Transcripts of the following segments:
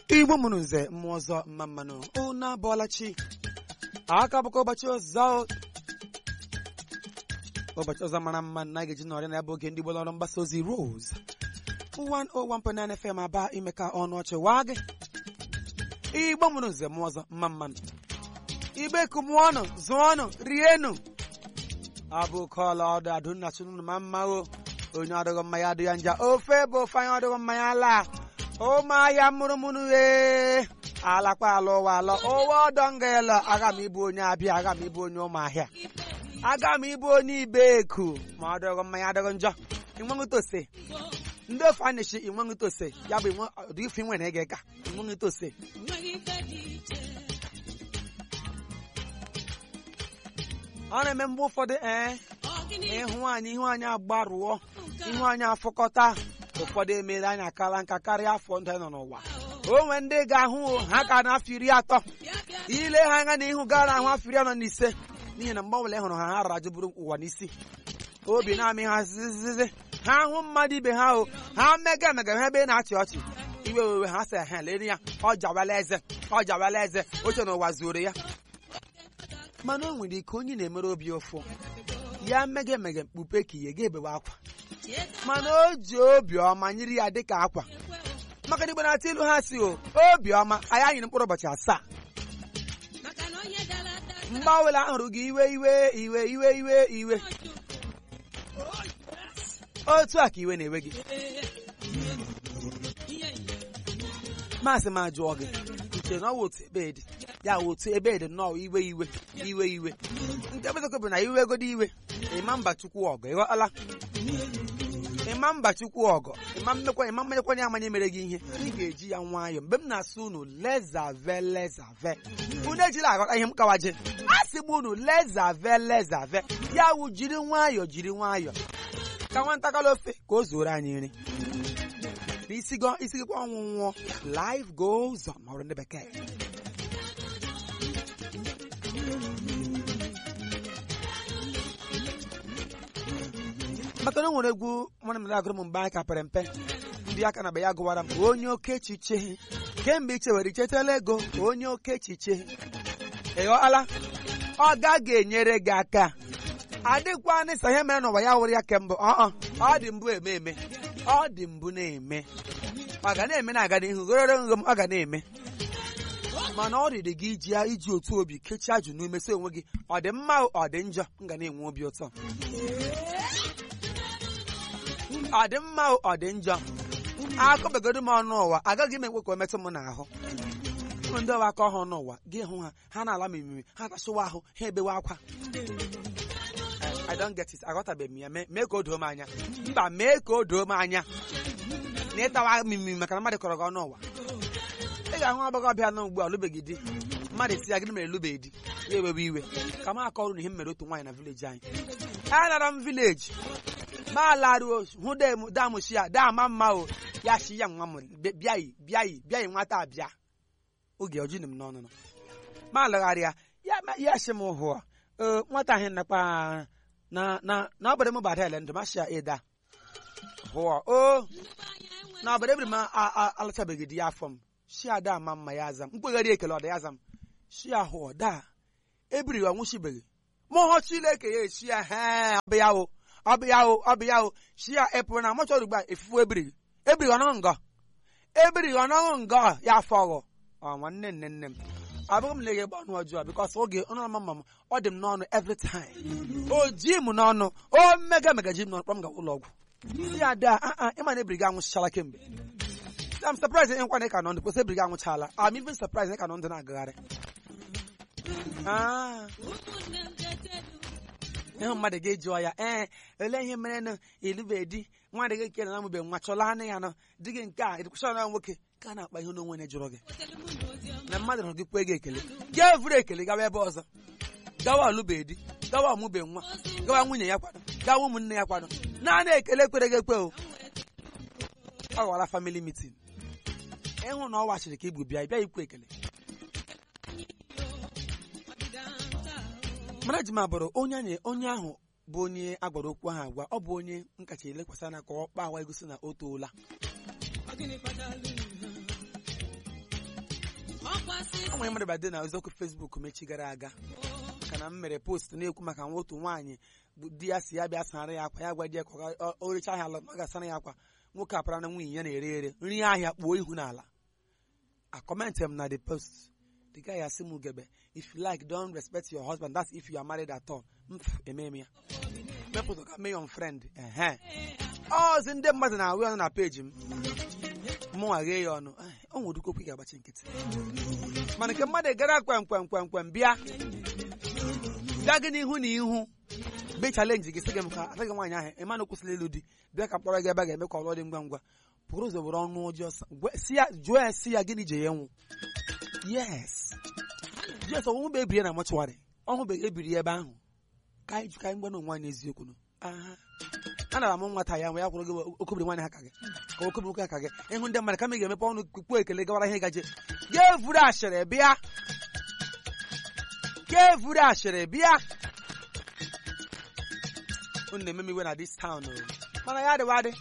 igbo mụrụ nze mmụọ ọzọ mma mmanụ unu abụọla chi aka bụkwa ụbọchị ọzọ ụbọchị ọzọ mara mma na ga-eji nọrịa na ebe oge ndị gbolo ọrụ mgbasa ozi Rose 101.9 FM aba ime ka ọnụ ọchị waa gị igbo mụrụ nze mmụọ ọzọ mma mmanụ igbe kumụọnụ zụọnụ rienụ abụkọla ọdụ adụnna chụnụnụ ma mma o onye ọdụghị mma ya adụ ya nja ofe bụ ofe anyị ọdụghị mma ya laa ụmụahịa mụrụmụrụ ee alakpa ala ụwa alọ ụwa ọdọ ngela aga m ịbụ onye abịa aga m ịbụ onye ụmụahịa aga m ịbụ onye ibeku ma ọ dịghị mma ya adịghị njọ ịnweṅụtose ndị ofe a na-echi ịnweṅụtose ya bụ ụdị ife nwere ege ka ịnweṅụtose ọ na-eme mgbe ụfọdụ ee ịhụ anyị ihu anyị agbarụọ ihu anyị afụkọta ụfọdụ emeela anyị akala nka karịa afọ ndụ anyị nọ n'ụwa o nwee ndị ga-ahụ ha ka n'afọ iri atọ ile ha anya n'ihu gara ahụ afọ iri anọ na ise n'ihi na mgbe ọbụla ị hụrụ ha ha rara jụbụrụ ụwa n'isi obi na-amị ha zizizi ha hụ mmadụ ibe ha o ha mega emega ha ebe na-achị ọchị iwe wewe ha sị ha lere ya ọ jawala eze ọ jawala eze oche na ụwa zuoro ya mana o nwere ike onye na-emere obi ụfụ ya mega emega mkpupe ka ihe ga-ebewe akwa mana o ji obiọma nyiri ya dịka akwa maka na igbo na-atụ ilu ha si o obiọma anyị anyịrị mkpụrụ ụbọchị asaa mgbe ọbụla ahụrụ gị iwe iwe iwe iwe iwe iwe otu a ka iwe na-ewe gị maasị m ajụọ gị uche na ọwa otu ebe dị ya otu ebe dị nnọọ iwe iwe iwe iwe nke bezokọ bụ na iwe egodi iwe ịma mba chukwu ọgụ ịghọtala ịma mba chukwu ọgọ ịma mmekwa ịma mmenyekwanye amanye mere gị ihe ị ga-eji ya nwayọọ mgbe m na-asụ unu lezave lezave unu ejila aghọta ihe m kawaje a sị m unu lezave lezave ya wụ jiri nwayọọ jiri nwayọọ ka nwatakala ofe ka o zuoro anyị nri n'isi gịkwa ọnwụ nwụọ life goes on ma ọrụ ndị bekee maka na o nwere egwu nwanne m agụrụ m mgbe anyị ka pere mpe ndị aka na be ya gụwara m onye oke echiche kemgbe i chewere ichetala ego onye oke echiche ịghọala ọ gaghị enyere gị aka adịkwa n'ịsa ihe mere n'ụwa ya wụrụ ya kembụ ọ ọ dị mbụ eme eme ọ dị mbụ na-eme ọ ga na-eme na-aga n'ihu goro nghom ọ ga na-eme mana ọ rịrị gị iji iji otu obi kechie ajụ n'ume si onwe gị ọ dị mma ọ dị njọ m ga na-enwe obi ụtọ ọ dị mma ọ dị njọ akọbegodo m ọnụ ụwa agaghị m ekwe ka o metụ m n'ahụ ụmụ ndị ọwa aka ọhụụ n'ụwa gị hụ ha ha na-ala m imimi ha tachịwa ahụ ha ebewe akwa I don't get it aghọtabeghị m ya mee ka o doo m anya mba mee ka o doo m anya na ịtawa mimimi maka na mmadụ kọrọ gị ọnụ ụwa ị ga-ahụ agbọghọbịa nọ ugbu a lụbeghị di mmadụ esi ya gịnị mere lụbeghị di ya ewewe iwe ka m akọrụ na ihe m mere otu nwaanyị na vileji anyị a lara m vileji ma laruo hụ damushi ya dama mma o ya shi ya nwa m bịaghị bịaghị bịaghị nwata abịa oge ọjụ m n'ọnụnụ ma lagharịa ya shi m hụọ nwata ahụ nakpa na na na ọbara m bada ele ndụ masị ya ịda hụọ o na ọbara ebiri m alachabeghị di ya afọ m shi ada ama mma ya aza m mkpegharị ekele ọda ya aza m shi ya hụọ da ebiri ya nwụchibeghị ma ọ chileke ya echi ya he ọbịa o ọbịa o ọbịa o shi ya epụrụ na mọchọrọ ugbu a efufu ebiri ebiri ọnọghị ngọ ebiri ọnọghị ngọ ya afọ ọghọ ọ nwanne nne nne m abụghị m na-eghe ọnụ ọjọọ bikọs oge ọnụ ọma mma m ọ dị m n'ọnụ every time o ji m n'ọnụ o mega mega ji m n'ọnụ kpọm ga ụlọ ọgwụ ndị ada aa ịma na ebiri gị anwụchichala kemgbe I'm surprised ịnkwa na ị ka nọ ndụ kwesị ebiri gị anwụchala I'm even surprised na ị ka nọ ndụ na-agagharị ịhụ mmadụ ga-eji ya ee olee ihe mere nụ ilube di nwadị gị nke na amụbe nwa chọla anụ ya nọ di gị nke a ịdịkwụcha na nwoke ka a na-akpa ihe n'onwe na-ejụrụ gị na mmadụ hụrụ gị kwe gị ekele gaa evuru ekele gawa ebe ọzọ gawa alụbe di gawa ọmụbe nwa gawa nwunye ya kwado gawa ụmụnne ya kwado naanị ekele kwere gị ekwe o ọ ghọrọ family meeting ịhụ na ọ wachiri ka igbu bịa ịbịa ikwu ekele mana ji m abụrụ onye onye ahụ bụ onye agwara okwu ahụ agwa ọ bụ onye nkacha elekwasị anya ka ọ kpa awa egosi na o toola o nwere mmadụ bade na eziokwu fesbuk mechi gara aga maka na m mere post na-ekwu maka nwa otu nwaanyị bụ di ya si ya bịa sara ya akwa ya gwa di ya ka ọ ga- o recha ahịa ala ọ ga-asara ya akwa nwoke apara na nwunye ya na-ere ere nri ahịa kpuo ihu n'ala akọmentị m na the post the guy asị m ugebe if you like don't respect your husband that's if you are married at all mf eme m ya mepụta ka mee your friend ehe ọzi ndị mmadụ na-awụ ọnụ na peji m mụnwa ghee ya ọnụ "Ai, o nwere okwu ị ga-agbachi nkịtị mana nke mmadụ gara kwem kwem kwem kwem bịa bịa gị n'ihu na ihu be chalenji gị sị gị m ka adịghị nwaanyị ahụ ịma na kwụsịrị ịlụ di bịa ka mkpọrọ gị ebe a ga-eme ka ọlụ dị ngwa ngwa pụrụ ụzọ were ọnụ ọjọọ sa- gwe- si ya jụọ ya si ya gịnị je ya nwụ yes yes ọnwụ bụ ebiri ya na mọchụwarị ọnwụ bụ ebiri ya ebe ahụ ka anyị jụ ka anyị gwa na onwe anyị eziokwu nụ aha anara m nwata ya nwe ya kwụrụ gị okobiri nwaanyị ha ka gị ka okobiri nwoke ha ka gị ịhụ ndị mmadụ kama ị ga-emepe ọnụ kpuo ekele gawara ihe gaje ga-evuru ashịrị bịa ga-evuru ashịrị bịa unu na-eme m iwe na dis town o mana ya adịwa adị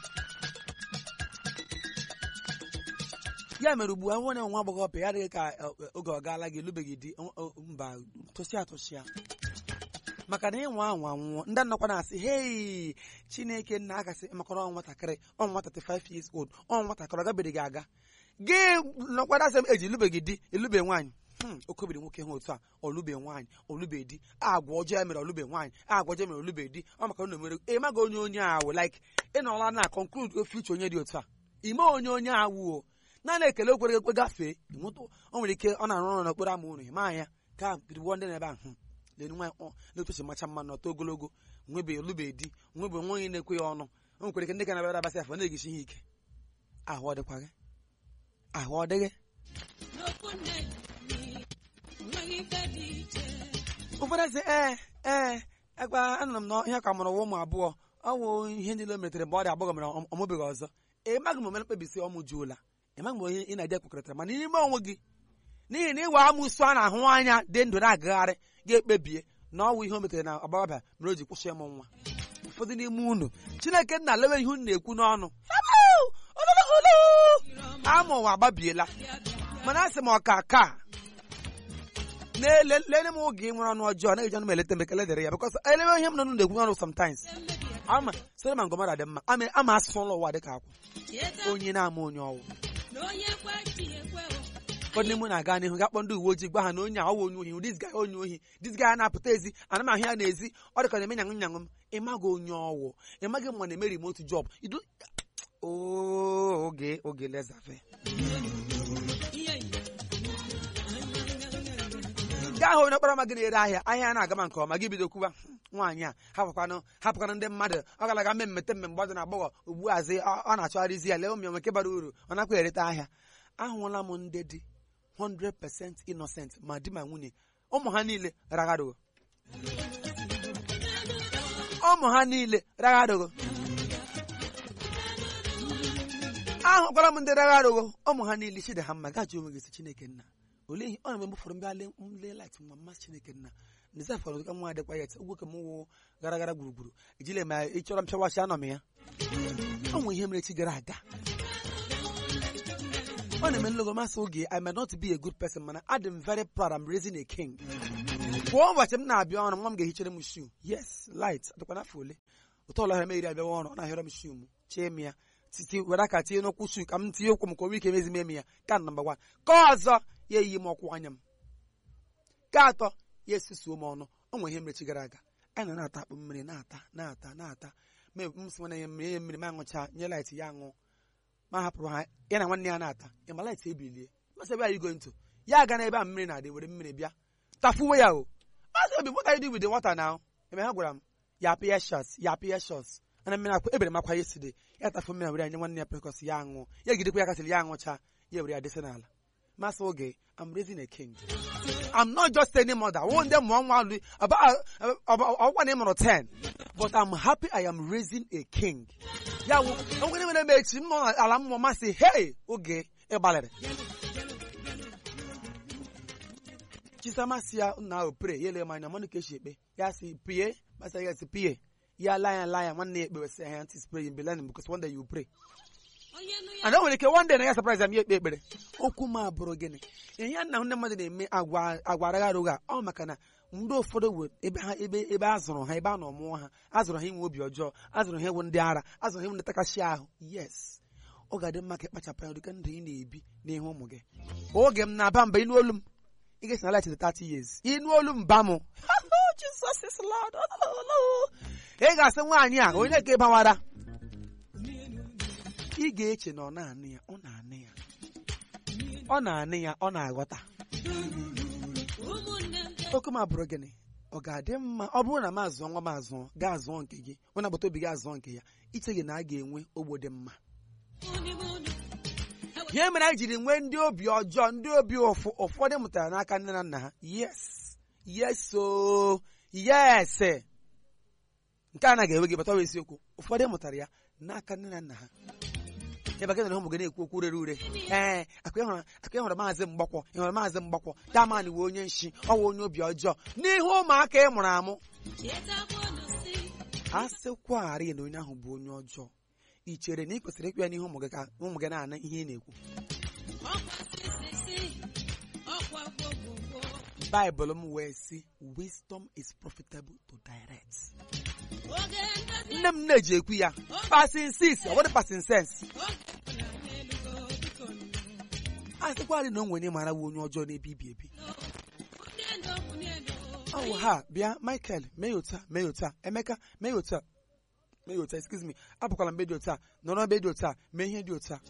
ya mere ugbu a nwe nwa agbọghọbịa ya adịghị ka eh, eh, oge ọ gaala gị elubeghị di ọ- ọ- mba tụsịa tụsịa maka na ịnwa anwa nwụọ ndị nnọkwa na-asị hei chineke nna akasị makọrọ ọ nwatakịrị ọ nwa 35 years old ọ nwatakịrị ọ gabeghị aga gị nọkwara asị m eji elubeghị di elube nwaanyị Hmm, okobiri nwoke ha otu a olube nwaanyị olube di agwa ọjọọ ya mere olube nwaanyị agwa ọjọọ mere olube di ọ maka na mere ịmaga onye onye awụ like ịnọla na conclude future onye dị otu a ime onye onye awụ o naanị ekele okwere ekwe gafee ịnweta o nwere ike ọ na-arụ ọrụ n'okporo ama ụlọ ịma ya ka biriwo ndị na-ebe ahụ lenu nwa ọ na-etochi macha mma n'ọtọ ogologo nwebe olube di nwebe nwa onye na-ekwe ya ọnụ o nwekwara ike ndị ka na-abịara abasị afọ na-egisi ihe ike ahụ ọ dịkwa gị ahụ ọ dịghị ụfọdụ sị ee ee ekwa anụrụ m na ihe ka mụrụ ụwa ụmụ abụọ ọ wụ ihe niile o metere mgbe ọ dị agbọghọ mere ọ ọmụbeghị ọzọ ịmaghị m omere mkpebisi ọmụ juola ịmaghị m ihe ị na-eje kwekọrịtara mana n'ime onwe gị n'ihi na ịwa amụsụ a na-ahụ anya dị ndụ na-agagharị ga-ekpebie na ọ wụ ihe o metere na agbọghọbịa mere o ji kwụsị ịmụ nwa ụfọdụ n'ime unu chineke nna lewe ihe unu na-ekwu n'ọnụ ama ụwa agbabiela mana asị m ọka ka lele m oge nwere ọnụ ọjọọ na-eji ọnụ m eleta m ekele dịrị ya bịkọs elewe ihe m nọ na-ekwu ọnụ sometimes ama sịrị ma ngọmara dị mma ama ama asụsụ ụlọ ụwa dịka akwụ onye na-ama onye ọwụ ụfọdụ n'ime na-aga n'ihu ga kpọ ndị uwe ojii gwa ha na onye a ọwụ onye ohi dis guy onye ohi dis guy na-apụta ezi ana m ahụ ya n'ezi ọ dịka na-eme nyanwụ nyanwụ m ịmaghị onye ọwụ ịmaghị mma na-eme remote job idu Oo, oge oge lezafe gaa hụ onye ọkpara ma gị na-ere ahịa ahịa na-aga ma nke ọma gị bido kwuba nwaanyị a hapụkwanụ hapụkwanụ ndị mmadụ ọ galaga mme mmete mme mgbe ọ dị na agbọghọ ugbu azi ọ na-achọgharịzi ya lee ụmụ ya nke bara uru ọ nakwa ereta ahịa ahụla m ndị dị 100% innocent ma di ma nwunye ụmụ ha niile raghadogo ụmụ ha niile raghadogo ahụkwara m ndị raghadogo ụmụ ha niile chide ha mma gaji onwe gị si chineke nna olee ihe ọ na mgbe fọrọ mbịa nle lit nwa mmasị chineke nna nza fọrọ ka nwa adịkwa ya ugwu ka m wụ gara gara gburugburu ejile ma ị chọrọ m chọwachi anọ m ya ọ nwe ihe mere echi gara aga ọ na-eme nlogo masị oge I may not be a good person mana adị m very proud I'm raising a king kwa ụbọchị m na-abịa ọrụ nwa m ga-ehichere m shoe yes light adịkwa n'afọ ole ụtọ ụlọ ahịa megiri abịawa ọrụ ọ na-ahịọrọ m shoe m chee m ya titi were aka tinye n'ụkwụ shoe ka m tinye ụkwụ m ka o nwee ike mezi m ya ka nọmba wan ka ọzọ ya eyi m ọkwụ anya m ka atọ ya esusuo m ọnụ o nwere ihe mmechi gara aga anyị nọ na-ata akpụ mmiri na-ata na-ata na-ata m si nwanne ya mmiri nye mmiri ma aṅụcha nye light ya aṅụ ma hapụrụ ha ya na nwanne ya na-ata ya ma light ebilie masị ebe anyị go nto ya aga n'ebe a mmiri na-adị were mmiri bịa tafuwe ya o masị obi what are you doing with the water now ebe ha gwara m ya pịa shots ya pịa shots ana mmiri akwa ebere m akwa yesterday ya tafu mmiri were nye nwanne ya prekọs ya aṅụ ya gidekwa ya kasịrị ya aṅụcha ya were ya dese n'ala masị oge I'm raising a king I'm not just any mother one day mụọ nwa alụ ọgwa na ị mụrụ 10 but I'm happy I am raising a king ya wụ onwere mere m echi m nọ n'ala mmụọ masị hey oge ịgbalịrị chisamasi ya nna ahụ pray ya ele m anya mmanụ ka esi ekpe ya si pie masị ya si pie ya laya laya nwanne ya ekpewesị ya ntị spray in Belen because one day you pray ana o nwere ike one day na ya surprise m ya ekpe ekpere okwu m abụrụ gịnị ihe nna ndị mmadụ na-eme agwa agwa aragha arụgha ọ maka na ndị ụfọdụ wee ebe ha ebe ebe a zụrụ ha ebe a nọ mụọ ha a zụrụ ha inwe obi ọjọọ a zụrụ ha ịwụ ndị ara a zụrụ ha ịwụ ndị takasị ahụ yes ọ ga-adị mma ka ịkpachapụ anya dịka ndụ ị na-ebi n'ihu ụmụ gị oge m na-aba mba ịnụ olu m ị ga-esi na light 30 years ịnụ olu mba m Jesus is Lord ị ga-asị nwaanyị a onye ka ịbawara ị ga-eche na ọ na-anụ ya ọ na-anụ ya ọ na-anụ ya ọ na-aghọta oke m abụrụ gịnị ọ ga-adị mma ọ bụrụ na m azụọ nwa m azụọ gaa zụọ nke gị onye agbata obi gị azụọ nke ya iche gị na a ga-enwe ogbo dị mma ihe mere anyị jiri nwee ndị obi ọjọọ ndị obi ụfụ ụfọdụ mụtara n'aka nne na nna ha yes yes o yes nke a na ga-ewe gị bata ọ bụ eziokwu ụfọdụ mụtara ya n'aka nne na nna ha ebe gị na ụmụ gị na-ekwu okwu rere ure ee akwa ịhụrụ akwa ịhụrụ maazị mgbakwọ ịhụrụ maazị mgbakwọ daman wee onye nshi ọ wụ onye obi ọjọọ n'ihu ụmụaka ị mụrụ amụ a sịkwarị na onye ahụ bụ onye ọjọọ ị chere na ị kwesịrị ịkpụ ya n'ihu ụmụ gị ka ụmụ gị na-ana ihe ị na-ekwu baịbụl m wee sị wisdom is profitable to direct nne m na-eji ekwu ya pasin sis ọ bụrụ pasin sens a sịkwarị na o nwere mara wu onye ọjọọ na-ebi ibi ebi ọ wụ ha bịa michael mee ya otu a mee ya otu a emeka mee ya otu a mee ya otu a excuse me apụkwala mgbe dị otu a nọrọ ebe dị otu a mee ihe dị otu a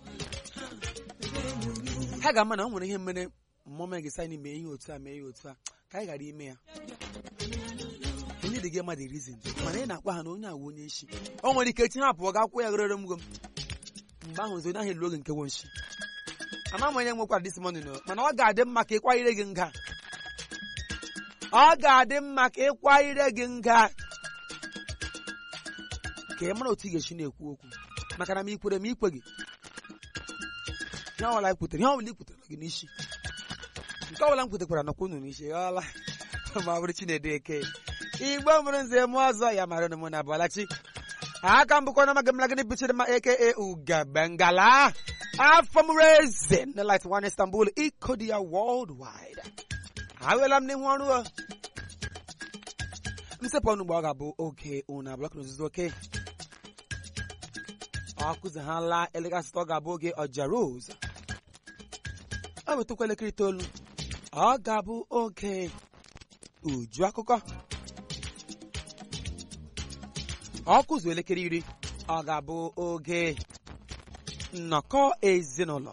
ha ga-ama na o nwere ihe mere mmụọ gị saịnị mee ihe otu a mee ihe otu a ka anyị ghara ime ya onye dị gị mmadụ rizin mana ị na-akwa ha na onye awụ onye nshi o nwere ike chi ha pụọ ga akwụ ya ghere mgo m mgbe ahụ ozi onye ahụ elu oge nke wo nshi ama m onye nwekwara dis morning o mana ọ ga-adị mma ka ịkwanyere gị nga ọ ga-adị mma ka ịkwanyere gị nga ka ị mara otu ị ga-esi na-ekwu okwu maka na m ikwere m ikwe gị ihe ọbụla ikwutere ihe ọbụla ikwutere gị n'isi nke ọbụla m kwutekwara nọkwa unu n'isi ghọọla ma bụrụ chinedu eke igbo mụrụ nze mụ ọzọ ya mara ụnụ mụ na abụọlachi aka mbụkọ na amaghị m lagịnị bichiri ma eke ugabengala afọ m reze na light one istanbul iko dị ya worldwide awela m n'ihu ọrụ o msepụ ọnụ mgbe ọ ga-abụ oge unu abụọ ka n'ozuzu oke ọ kụzighala elekere asatọ ga-abụ oge ọja rose ọ bụ tụkwa elekere itoolu ọ ga-abụ oge uju akụkọ ọ kụzu elekere iri ọ ga-abụ oge nnọkọ ezinụlọ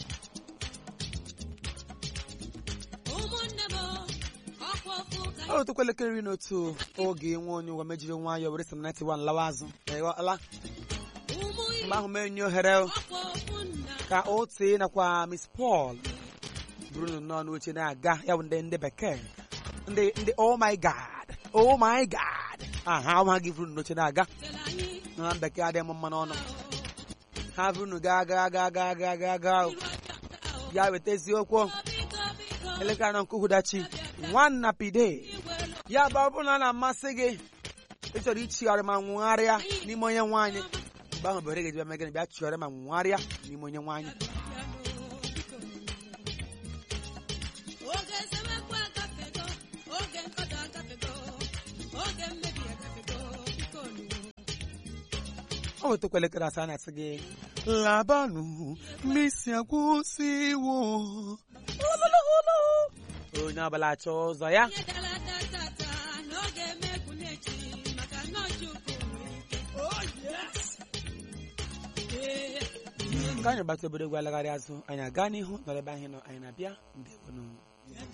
ọ bụ tụkwa elekere iri na otu oge nwe onye ụwa mejiri nwayọọ were sam 91 lawa azụ ala mgbe ahụ mee nye ohere ka o tee nakwa Miss Paul bụrụ nnọọ n'oche na-aga ya bụ ndị ndị bekee ndị ndị oh my god oh my god aha ha gị bụrụ n'oche na-aga na bekee adịghị m mma n'ọnụ ha bụrụ gaa gaa gaa gaa gaa gaa gaa ya weta eziokwu elekere anọ nke uhudachi nwanna pide ya bụ ọ bụrụ na a na-amasị gị ịchọrọ ichigharị ma nwụgharịa n'ime onye nwaanyị mgbe ahụ bere ga-eji bịa gịnị bịa chigharịa ma nwụgharịa n'ime onye nwaanyị ọ wetakwa elekere asaa na-asị gị labanụ mmisi akwụsịwo onye ọbụla achọ ụzọ ya ka anyị gbata obere egwu alagharị azụ anyị aga n'ihu nọrọ ebe anyị nọ anyị na-abịa ndewonụ